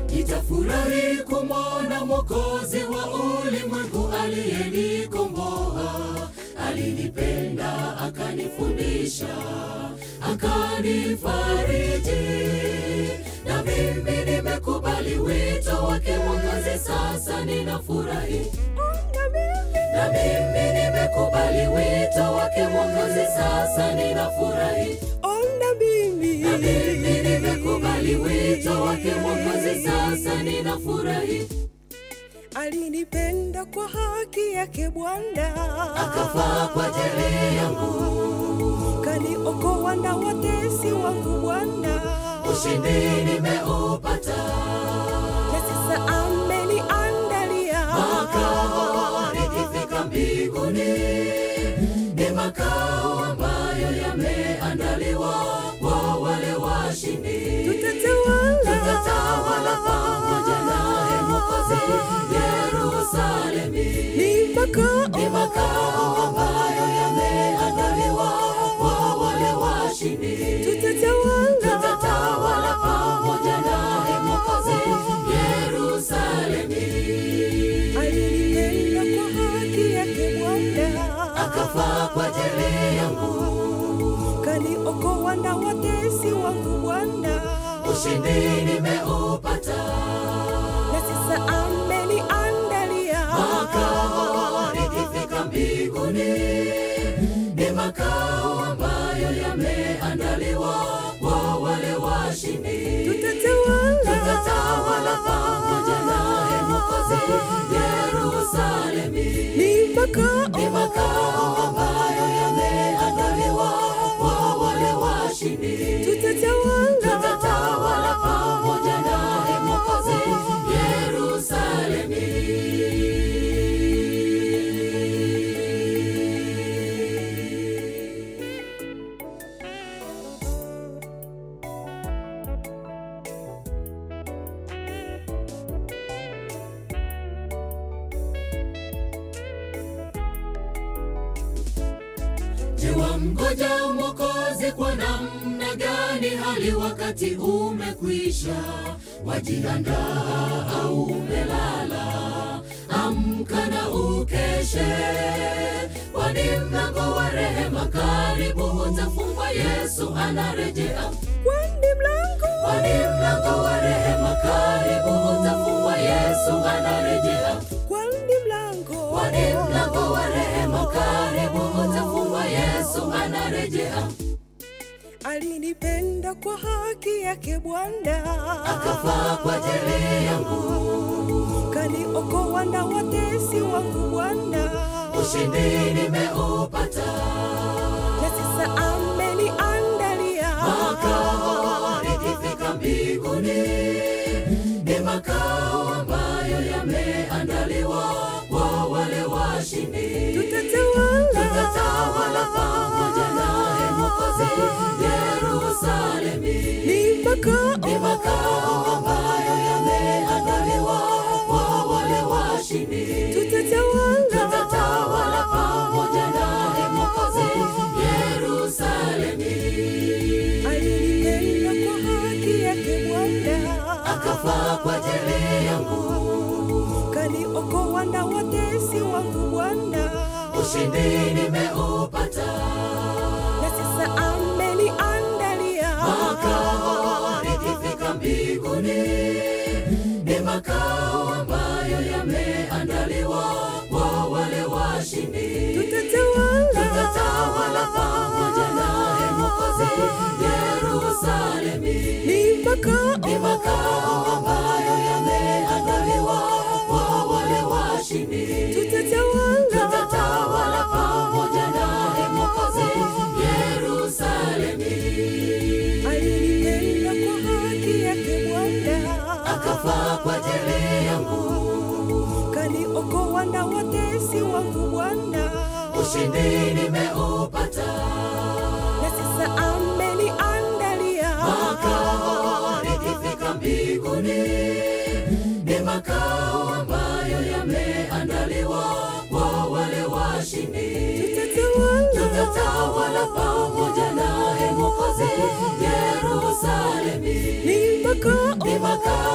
nitafurahi kumwona Mwokozi wa ulimwengu aliyenikomboa. Alinipenda, akanifundisha, akanifariji, na mimi nimekubali wito wake Mwokozi, sasa ninafurahi na mimi nimekubali wito wake Mwokozi, sasa ninafurahi. Ona mimi Na mimi nimekubali wito wake Mwokozi, sasa ninafurahi. alinipenda kwa haki yake Bwana, Akafa kwa ajili yangu, kaniokoa na watesi wangu Bwana, ushindi nimeupata. na sasa ameniandalia Makao nikifika mbinguni ni makao ambayo yameandaliwa kwa wale washindi. tutatawala tutatawala pamoja naye Mwokozi Yerusalemi. ni makao Ni makao ambayo yameandaliwa kwa wale washindi. tutatawala Tutatawala pamoja naye Mwokozi Yerusalemi. alinipenda kwa haki yake Bwana, Akafa kwa ajili yangu, kaniokoa na watesi wangu Bwana, ushindi nimeupata. na sasa ameniandalia makao nikifika mbinguni ni makao ambayo yameandaliwa kwa wale washindi. tutatawala Tutatawala pamoja naye Mwokozi Yerusalemi. ni makao Ni makao ambayo yameandaliwa kwa wale washindi. tutatawala Tutatawala pamoja naye Mwokozi Yerusalemi. Je, wamngoja Mwokozi kwa namna gani? Hali wakati umekwisha, wajiandaa au umelala? Amka na ukeshe, kwani mlango wa rehema karibu utafungwa. Yesu anarejea, kwani mlango kwani mlango wa rehema karibu utafungwa. Yesu anarejea kwani mlango kwani mlango wa rehema karibu utafungwa. Yesu anarejea, alinipenda kwa haki yake Bwana, akafa kwa ajili yangu, kaniokoa na watesi wangu Bwana, ushindi nimeupata. na sasa ameniandalia Makao nikifika mbinguni ni makao ambayo yameandaliwa kwa wale washindi. tutatawala Tutatawala pamoja naye Mwokozi Yerusalemi. ni makao ni makao ambayo yameandaliwa kwa wale washindi. tutatawala Tutatawala pamoja naye Mwokozi Yerusalemi. alinipenda kwa haki yake Bwana, Akafa kwa ajili yangu, kaniokoa na watesi wangu Bwana, ushindi nimeupata. na sasa ameniandalia Makao nikifika mbinguni ni makao ambayo yameandaliwa kwa wale washindi. tutatawala tutatawala pamoja naye Mwokozi Yerusalemi. ni makao Ni makao ambayo yameandaliwa kwa wale washindi. tutatawala Tutatawala pamoja naye Mwokozi Yerusalemi. alinipenda kwa haki yake Bwana, Akafa kwa ajili yangu, kaniokoa na watesi wangu Bwana, ushindi nimeupata. na sasa ameniandalia makao nikifika mbinguni ni makao ambayo yameandaliwa kwa wale washindi. tutatawala Tutatawala pamoja naye Mwokozi Yerusalemi. ni makao Ni makao